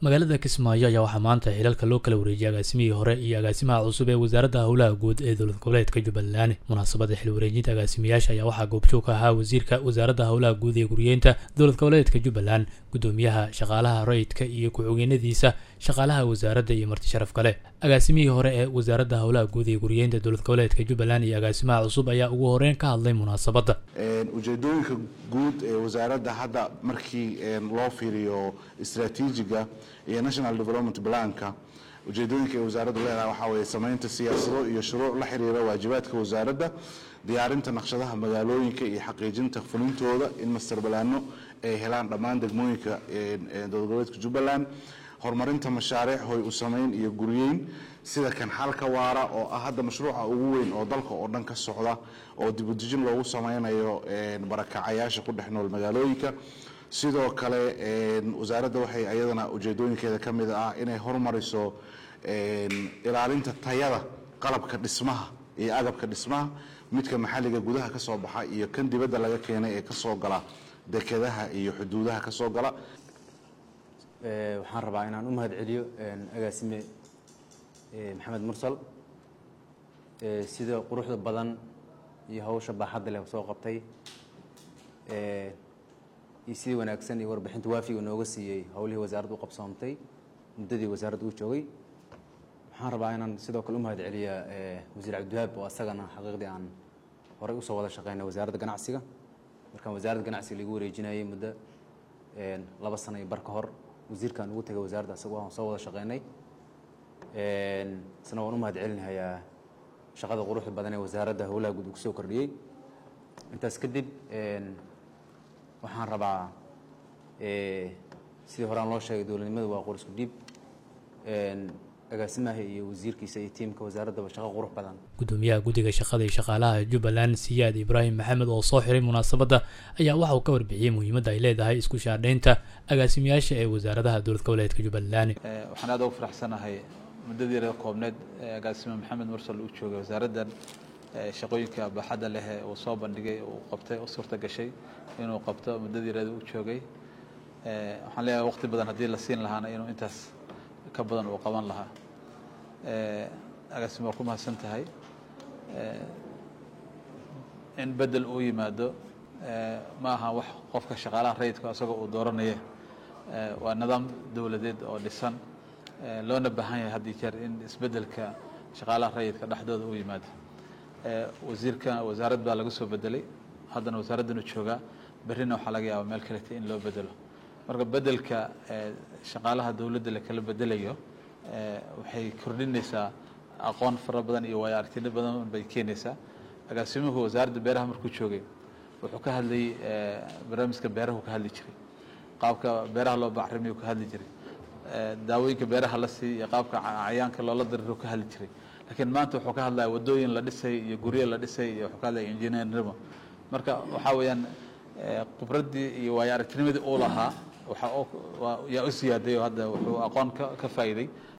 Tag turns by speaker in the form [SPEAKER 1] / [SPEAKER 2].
[SPEAKER 1] magaalada kismaayo ayaa waxaa maanta xilalka loo kala wareejiyay agaasimihii hore iyo agaasimaha cusub ee wasaaradda howlaha guud ee dowlad goboleedka jubbaland munaasabada xil wareejinta agaasimayaasha ayaa waxaa goobjoog ka ahaa wasiirka wasaaradda howlaha guud ee guriyeenta dowlad goboleedka jubbaland gudoomiyaha shaqaalaha rayidka iyo ku-xigeenadiisa shaqaalaha wasaaradda iyo marti sharaf kale agaasimihii hore ee wasaaradda howlaha guud ee guriyeenta dowlad goboleedka jubbaland iyo agaasimaha cusub ayaa ugu horeyn ka hadlay munaasabadda
[SPEAKER 2] ujeedooyinka guud ee wasaaradda hadda markii loo fiiriyo istraatiijiga iyo national development planka ujeedooyinka ay wasaaraddu leedahay waxaa weeye samaynta siyaasado iyo shuruuc la xiriira waajibaadka wasaaradda diyaarinta naqshadaha magaalooyinka iyo xaqiijinta fulintooda in master balaano ay helaan dhammaan degmooyinka dowlad goboleedka jubbaland horumarinta mashaariic hoy u samayn iyo guryeyn sida kan xalka waara oo ah hadda mashruuca ugu weyn oo dalka oo dhan ka socda oo dibudejin loogu samaynayo barakacayaasha ku dhex nool magaalooyinka sidoo kale wasaaradda waxay ayadana ujeedooyinkeeda ka mid ah inay horumariso ilaalinta tayada qalabka dhismaha iyo agabka dhismaha midka maxalliga gudaha ka soo baxa iyo kan dibadda laga keenay ee kasoo gala dekedaha iyo xuduudaha ka soo gala
[SPEAKER 3] waxaan rabaa inaan u mahad celiyo agaasime maxamed mursal sida quruxda badan iyo hawsha baaxadda leh soo qabtay iyo sidii wanaagsan iyo warbixinta waafiga nooga siiyey howlihii wasaaradda u qabsoomtay muddadii wasaaradda uu joogay waxaan rabaa inaan sidoo kale u mahad celiyaa wasiir cabdiwahaab oo asagana xaqiiqdii aan horey usoo wada shaqeynay wasaaradda ganacsiga markaan wasaaradda ganacsiga lagu wareejinayay muddo laba sano iyo bar ka hor wasiirkaan ugu tegay wasaaradda asagoo aan soo wada shaqeynay isna waan u mahad celinayaa shaqada quruxda badan ee wasaaradda howlaha guud uu kusoo kordhiyey intaas kadib waxaan rabaa sidii horaan loo sheegay dowladnimadu waa qor isku dhiib agaasimaha iyo wasiirkiisa iyo tiimka wasaaraddaba shaqo qurux badan
[SPEAKER 1] gudoomiyaha guddiga shaqada iyo shaqaalaha jubbaland siyaad ibraahim maxamed oo soo xiray munaasabadda ayaa waxa uu ka warbixiyey muhiimadda ay leedahay isku shaadhaynta agaasimayaasha ee wasaaradaha dowlad goboleedka jubbaland
[SPEAKER 4] waxaan aad ugu faraxsanahay muddadii reer koobneed agaasime maxamed mursal uu joogay wasaaraddan shaqooyinka baaxadda leh uu soo bandhigay uu qabtay u suurta gashay inuu qabto muddadii reer uu joogay waxaan leeyahay waqti badan haddii la siin lahaana inuu intaas ka badan uu qaban lahaa agaasime waa ku mahadsan tahay in bedel uu yimaado ma aha wax qofka shaqaalaha rayidka isagoo uu dooranaya waa nidaam dowladeed oo dhisan loona baahan yahay haddii jeer in isbedelka shaqaalaha rayidka dhexdooda uu yimaado wasiirka wasaarad baa laga soo bedelay haddana wasaaraddan u joogaa berrina waxaa laga yaabaa meel kaleta in loo bedelo marka bedelka shaqaalaha dowladda la kala bedelayo waxay kordhinaysaa aqoon fara badan iyo waayo aragtino badan bay keenaysaa agaasimuhu wasaaradda beeraha markuu joogay wuxuu ka hadlayay barnaamijka beerahu ka hadli jiray qaabka beeraha loo bacrimiyu ka hadli jiray daawooyinka beeraha la siiy iyo qaabka cayaanka loola dariru ka hadli jiray laakiin maanta wuxuu ka hadlaya wadooyin la dhisay iyo guryo la dhisay iyo wuxuu ka hadlaya engineernimo marka waxaa weeyaan khibraddii iyo waayo aragtinimadii uu lahaa waxa yaa u siyaaday oo hadda wuxuu aqoon ka ka faa'iiday